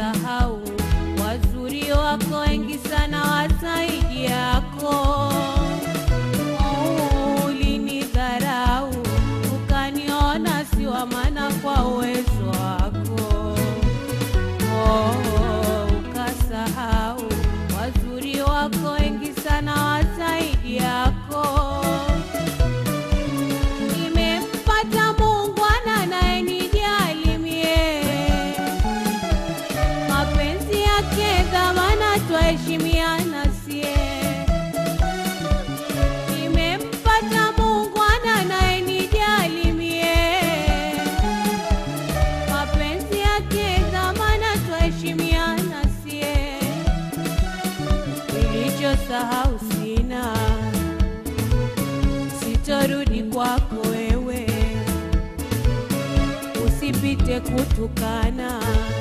ukasahau wazuri wako wengi sana wasaidi yako Oh, ulinidharau ukaniona si wa maana kwa uwezo wako Oh, ukasahau wazuri wako wengi sana wasaidi yako nimempata muungwana anayenijali mie mapenzi yake dhamana twaheshimiana sie nimempata muungwana anayenijali mie mapenzi yake dhamana twaheshimiana sie nilichosahau sina sitorudi kwako wewe usipite kutukana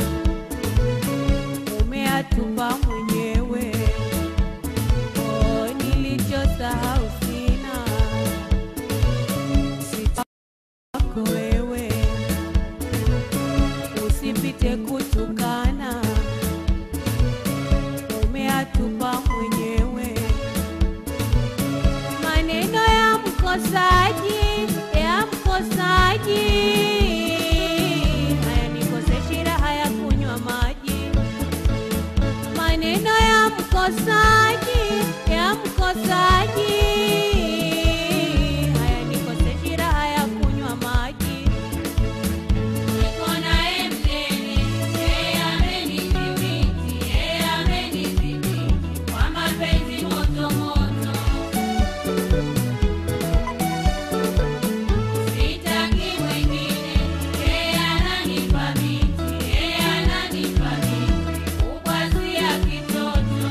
umeatupa mwenyewe oh, nilichosahau sina sikwako wewe usipite kutukana umeatupa mwenyewe maneno ya mkosaji ya mkosaji hayanikose raha ya kunywa maji maneno ya mkosaji ya mkosaji hayanikose raha ya kunywa maji Niko naye mgeni, yeye amenidhibiti, yeye amenidhibiti kwa mapenzi moto moto. Sitaki mwingine, yeye ananipa miti, yeye ananipa miti, kukwazia kitoto.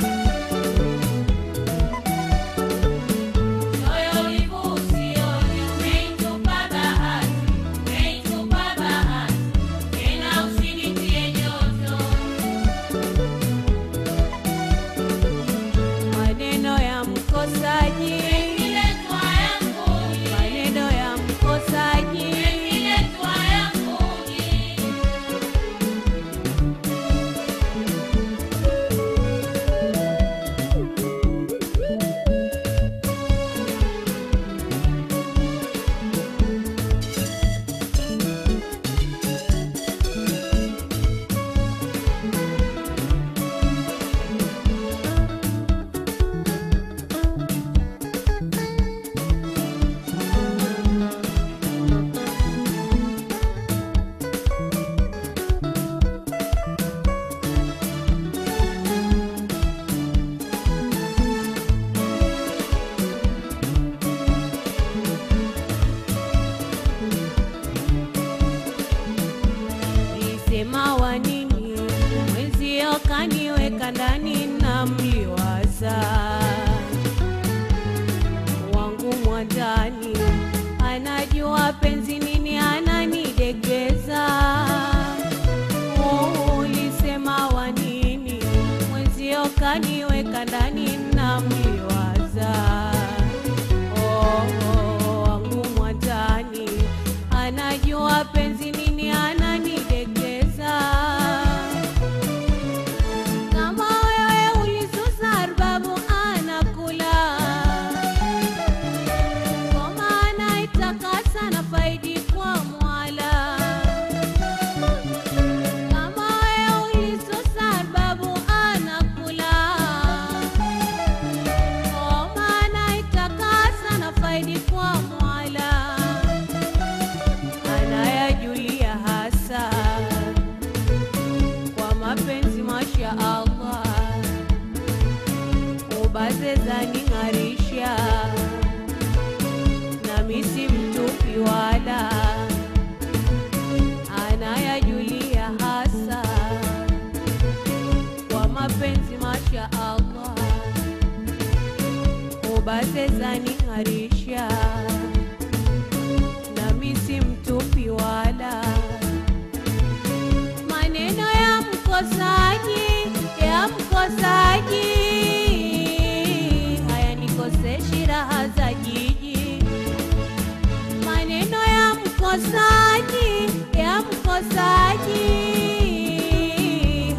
Moyo wivu usione, umeitupa bahati, umeitupa bahati, tena usinitie joto. maneno ya mkosaji Imeletwa yanguni, maneno ya mkosaji imeletwa yanguni. Nisema wa nini mwenzio kaniweka ndani na mliwaza wangu mwandani anajua penzi nini ananidekeza Oh, ulisema wa nini mwenzio kaniweka ndani na mliwaza Oh, oh, wangu mwandani anajua penzi nini ananidekeza kama wewe ulisusa arbabu anakula kwa maana itakasa na faidi kwa mwala kama wewe ulisusa arbabu anakula kwa maana itakasa na faidi kwa mwala anayajulia hasa kwa mapenzi masha Allah ubaze zaning'arisha nami si mtupi wala anayajulia hasa kwa mapenzi masha Allah ubaze zaning'arisha nami si mtupi wala maneno ya mkosaji ya mkosaji hayanikoseshi raha za jiji maneno ya mkosaji ya mkosaji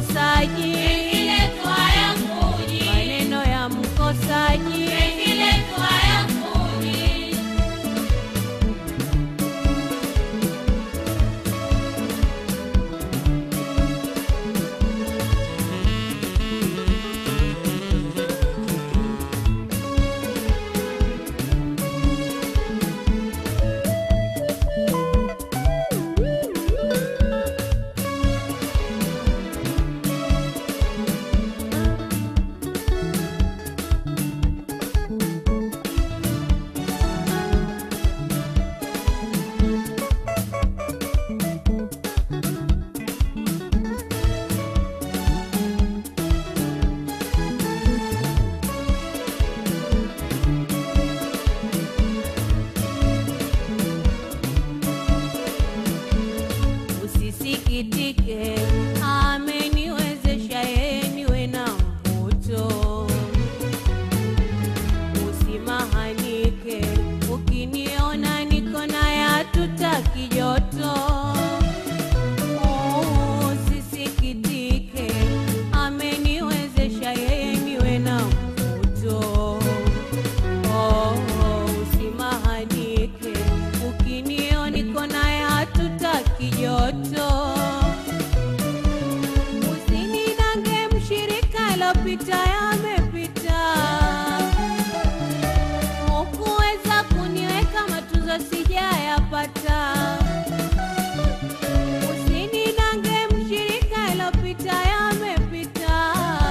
mkosaji, Pengiletu hayakuji, maneno ya mkosaji, pengiletu hayakuji. usisikitike, ameniwezesha yeye niwe na mvuto. Usimahanike, ukiniona niko naye hatutaki joto. Usisikitike, ameniwezesha yeye niwe na mvuto. Oh, usimahanike, ukiniona niko naye hatutaki joto. Usinidange mshirika, alopita yamepita. Hukuweza kuniweka matunzo sijayapata. Usinidange mshirika, alopita yamepita.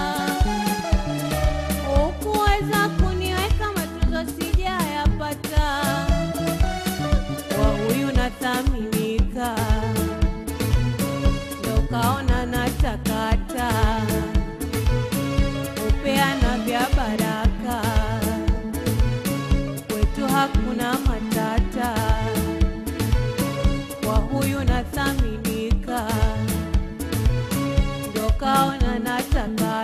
Hukuweza kuniweka matunzo sijayapata. Kwa huyu nathaminika, ndo kaona natakata upeana vya baraka, kwetu hakuna matata. Kwa huyu nathaminika, ndo kaona nataka